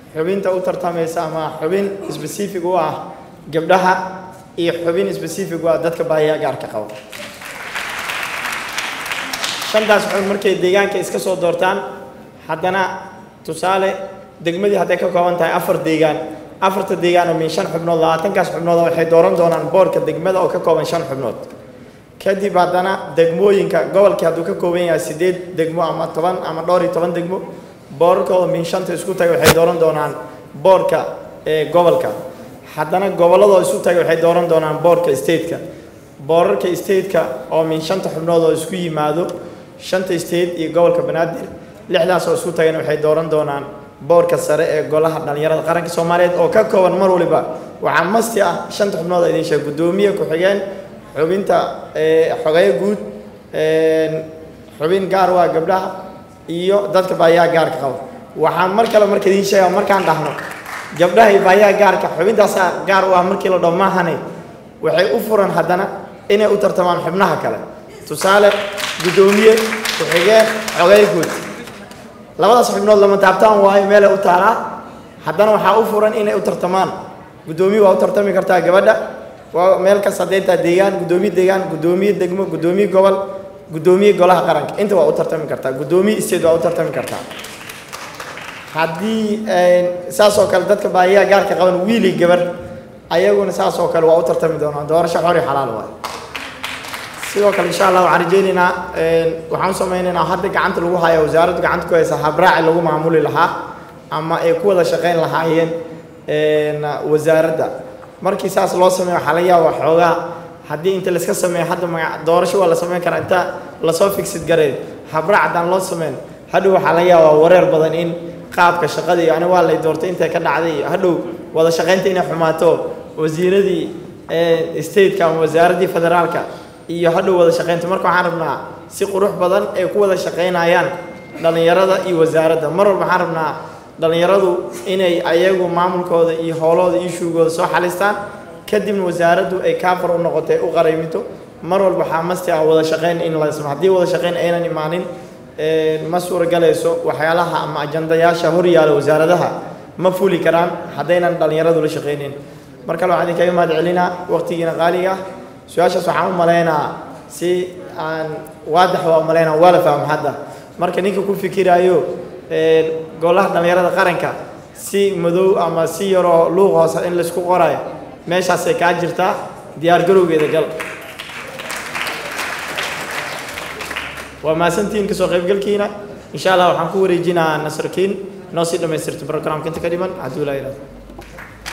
xubinta u tartamaysa ama xubin specific u ah gabdhaha iyo xubin specific u ah dadka baahiyaha gaarka qaba shantaas xubin markay deegaanka iska soo doortaan haddana tusaale degmadii hadday ka kooban tahay afar deegaan afarta deegaan oo min shan xubnood labaatankaas xubnood waxay dooran doonaan boorka degmada oo ka kooban shan xubnood kadib haddana degmooyinka gobolkii hadduu ka kooban yahay sideed degmo ama toban ama dhowr iyo toban degmo boorarkooda min shanta isku taga waxay dooran doonaan boorka ee gobolka haddana gobolladoo isu taga waxay dooran doonaan boorka stateka boorarka stateka oo min shanta xubnood oo isku yimaado shanta state iyo gobolka banaadir lixdaas oo isku tagana waxay dooran doonaan boorka sare ee golaha dhalinyarada qaranka soomaaliyeed oo ka kooban mar waliba waxaa masti ah shanta xubnood idin sheeg guddoomiye ku-xigeen xubinta xogeyo guud xubin gaar waa gabdhaha iyo dadka baahiyaha gaarka qaba waxaan mar kale marka idiin sheega markaan dhahno gabdhaha iyo baahiyaha gaarka xubintaasaa gaar u ah markii la dhaho maahane waxay u furan haddana inay u tartamaan xubnaha kale tusaale guddoomiye ku-xigeen xogeyo guud labadaas xubnood lama taabtaan waayo meelay u taalaa haddana waxaa u furan inay u tartamaan guddoomiye waa u tartami kartaa gabadha waa meel kasta hadday tahay deegaan guddoomiye deegaan guddoomiye degmo guddoomiye gobol guddoomiye golaha qaranka inta waa u tartami kartaa guddoomiye state waa u tartami kartaa haddii saas oo kale dadka baahiyaha gaarka qaban wiili gabar ayaguna saas oo kale waa u tartami doonaan doorasho xor iyo xalaal waay sidoo kale insha allah waxaan rajaynaynaa waxaan u samaynaynaa hadda gacanta lagu haya wasaaraddu gacanta ku haysa habraaci lagu maamuli lahaa ama ay ku wada shaqayn lahaayeen wasaaradda markii saas loo sameeyo waxaa laga yaaba xoogaa haddii inta layska sameeyo hadda maga doorasho waa la samayn karaa inta lasoo figsid gareyn habraac haddaan loo sameyn hadhow waxaa laga yaabaa wareer badan in qaabka shaqada iyo ani waa lay doortay intay ka dhacday iyo hadhow wada shaqaynta inay xumaato wasiiradii stateka ama wasaaraddii federaalka iyo hadhow wada shaqaynta marka waxaan rabnaa si qurux badan ay ku wada shaqaynayaan dhallinyarada iyo wasaaradda mar walba waxaan rabnaa dhallinyaradu inay ayagu maamulkooda iyo howlahooda iyo shuugooda soo xalistaan kadibna wasaaraddu ay kaafar u noqotay u qarayminto mar walba waxaa masti ah wada shaqayn in la isma haddii wada shaqayn aynan imaanin ma suuragalayso waxyaalaha ama ajandayaasha hor yaala wasaaradaha ma fuli karaan haddaynan dhallinyaradu la shaqaynin mar kale waxaan idinkaga mahad celinaa waqtigiina qaaliga su-aashaas waxaan u malaynaa si aan waadax waa u malaynaa waa la fahmo hadda marka ninka ku fikiraayo golaha dhallinyarada qaranka si madow ama si yaroo luuq hoose in laysku qorayo meeshaasay kaa jirtaa diyaar garowgeeda gal waa mahadsantihiin kasoo qaybgalkiina insha allah waxaan ku wareejinaa nasarkiin noo sii dhammaystirta programka inta ka dhiman hadduu ilaa ilaado